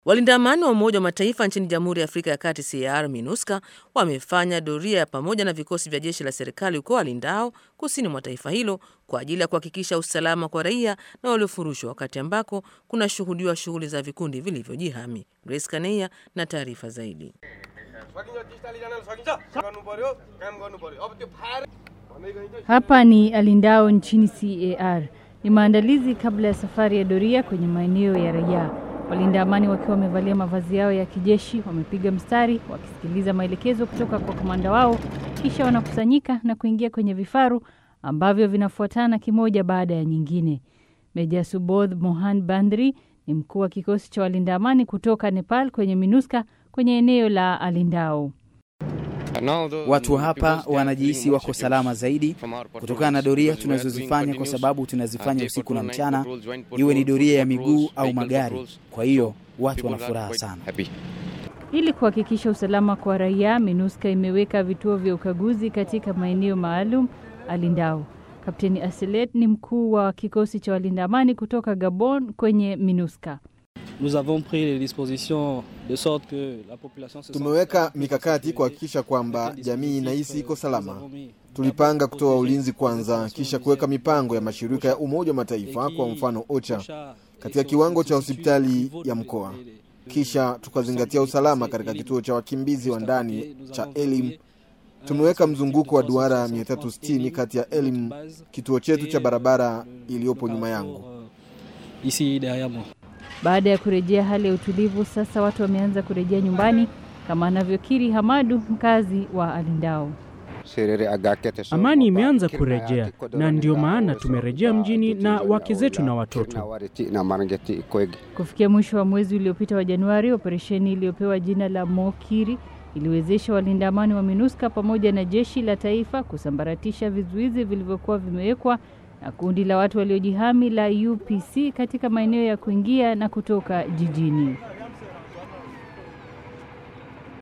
Walinda amani wa Umoja wa Mataifa nchini Jamhuri ya Afrika ya Kati CAR MINUSCA wamefanya doria pamoja na vikosi vya jeshi la serikali huko Walindao kusini mwa taifa hilo kwa ajili ya kuhakikisha usalama kwa raia na waliofurushwa, wakati ambako kunashuhudiwa shughuli za vikundi vilivyojihami. Grace Kaneia na taarifa zaidi. Hapa ni Alindao nchini CAR. Ni maandalizi kabla ya safari ya doria kwenye maeneo ya raia. Walinda amani wakiwa wamevalia mavazi yao ya kijeshi wamepiga mstari wakisikiliza maelekezo kutoka kwa kamanda wao, kisha wanakusanyika na kuingia kwenye vifaru ambavyo vinafuatana kimoja baada ya nyingine. Meja Subodh Mohan Bandri ni mkuu wa kikosi cha walinda amani kutoka Nepal kwenye MINUSCA kwenye eneo la Alindao. Watu hapa wanajihisi wako salama zaidi kutokana na doria tunazozifanya, kwa sababu tunazifanya usiku na mchana, iwe ni doria ya miguu au magari. Kwa hiyo watu wana furaha sana. Ili kuhakikisha usalama kwa raia, MINUSCA imeweka vituo vya ukaguzi katika maeneo maalum Alindao. Kapteni Aselet ni mkuu wa kikosi cha walinda amani kutoka Gabon kwenye MINUSCA. Tumeweka mikakati kuhakikisha kwamba jamii inahisi iko salama. Tulipanga kutoa ulinzi kwanza, kisha kuweka mipango ya mashirika ya Umoja wa Mataifa, kwa mfano OCHA, katika kiwango cha hospitali ya mkoa, kisha tukazingatia usalama katika kituo cha wakimbizi wa ndani cha Elim. Tumeweka mzunguko wa duara 360 kati ya Elim, kituo chetu cha barabara iliyopo nyuma yangu. Baada ya kurejea hali ya utulivu, sasa watu wameanza kurejea nyumbani, kama anavyokiri Hamadu, mkazi wa Alindao. Amani imeanza kurejea na ndio maana tumerejea mjini na wake zetu na watoto. Kufikia mwisho wa mwezi uliopita wa Januari, operesheni iliyopewa jina la Mokiri iliwezesha walinda amani wa MINUSCA pamoja na jeshi la taifa kusambaratisha vizuizi vilivyokuwa vimewekwa na kundi la watu waliojihami la UPC katika maeneo ya kuingia na kutoka jijini.